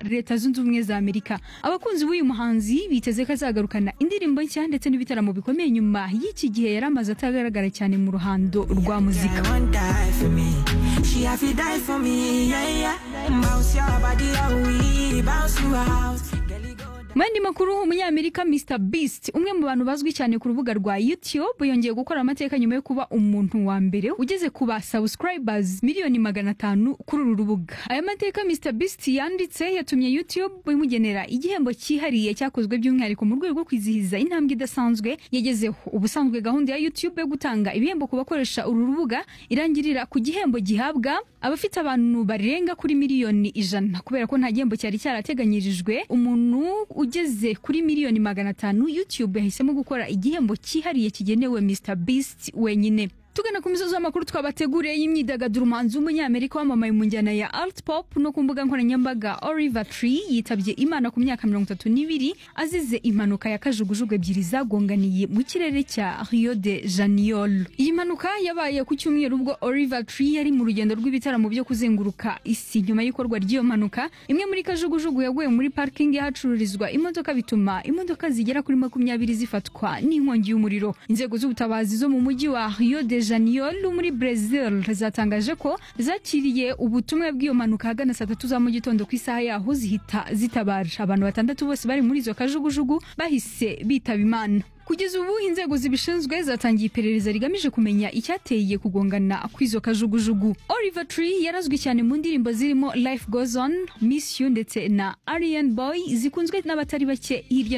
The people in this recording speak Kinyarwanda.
leta zunze ubumwe za amerika abakunzi b'uyu muhanzi biteze ko azagarukana indirimbo nshya ndetse n'ibitaramo bikomeye nyuma y'iki gihe yari amaze atagaragara cyane mu ruhando rwa muzika Girl, won't die for me. She have to die for me, yeah, yeah. Bounce your body, oh, we bounce you out. Girl, you go mu yandi makuru umunyamerika Mr Beast umwe mu bantu bazwi cyane ku rubuga rwa YouTube yongeye gukora amateka nyuma yo kuba umuntu wa mbere ugeze ku ba subscribers miliyoni magana atanu kuri uru rubuga aya mateka Mr Beast yanditse yatumye YouTube imugenera igihembo cyihariye cyakozwe by'umwihariko mu rwego rwo kwizihiza intambwe idasanzwe yagezeho ubusanzwe gahunda ya YouTube yo gutanga ibihembo ku bakoresha uru rubuga irangirira ku gihembo gihabwa abafite abantu barenga kuri miliyoni ijana kubera ko nta gihembo cyari cyarateganyirijwe umuntu ugeze kuri miliyoni magana atanu YouTube yahisemo gukora igihembo cyihariye kigenewe Mr Beast wenyine tugana ku misozi y'amakuru twabateguriye y'imyidagaduro umuhanzi w'umunyamerika wamamaye mu njyana ya alt pop no ku mbuga nkoranyambaga Oliver Tree yitabye Imana ku myaka mirongo itatu n'ibiri azize impanuka ya kajugujugu ebyiri zagonganiye mu kirere cya Rio de Janeiro iyi mpanuka yabaye ku cyumweru ubwo Oliver Tree yari mu rugendo rw'ibitaramo byo kuzenguruka isi nyuma y'ikorwa ry'iyo mpanuka imwe muri kajugujugu yaguye muri parking y'ahacururizwa imodoka bituma imodoka zigera kuri makumyabiri zifatwa n'inkongi y'umuriro inzego z'ubutabazi zo mu mujyi wa Rio de Janeiro muri Brazil zatangaje ko zakiriye ubutumwa bw'iyo mpanuka ahagana saa tatu za mu gitondo ku isaha yaho zihita zitabara abantu batandatu bose bari muri izo kajugujugu bahise bitaba imana kugeza ubu inzego zibishinzwe zatangiye iperereza rigamije kumenya icyateye kugongana kw'izo kajugujugu Oliver Tree yarazwi cyane mu ndirimbo zirimo Life Goes On Miss You ndetse na Aryan Boy zikunzwe n'abatari bake hirya